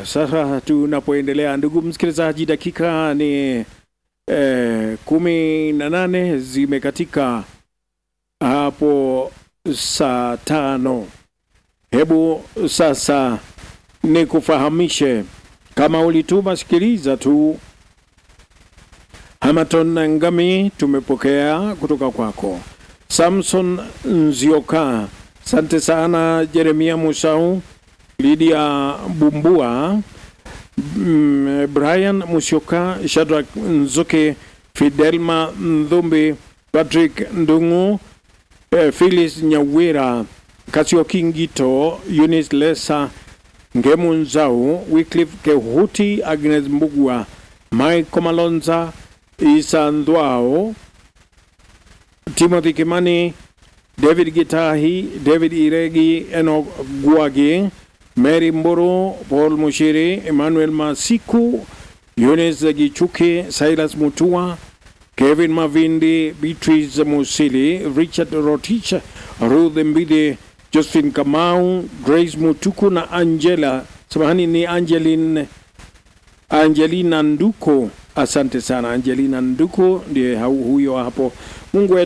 sasa tunapoendelea, ndugu msikilizaji, dakika ni eh, kumi na nane zimekatika hapo saa tano. Hebu sasa nikufahamishe kama ulituma, sikiliza tu. Hamaton Ngami tumepokea kutoka kwako. Samson Nzioka, asante sana. Jeremia Musau, Lydia Bumbua, mm, Brian Musyoka, Shadrack Nzuke, Fidelma Ndhumbi, Patrick Ndungu, eh, Phyllis Nyawira, Kasio Kingito, Eunice Lesa, Ngemu Nzau, Wycliffe Kehuti, Agnes Mbugwa, Mike Malonza, Isa Ndwao, Timothy Kimani, David Gitahi, David Iregi, Enoch Guagi, Mary Mburu, Paul Mushiri, Emmanuel Masiku, Eunice Gichuki, Silas Mutua, Kevin Mavindi, Beatrice Musili, Richard Rotich, Ruth Mbidi, Josephine Kamau, Grace Mutuku na Angela, samahani ni Angeline Angelina Nduko. Asante sana Angelina Nduko, ndiye hau- huyo hapo. Mungu wetu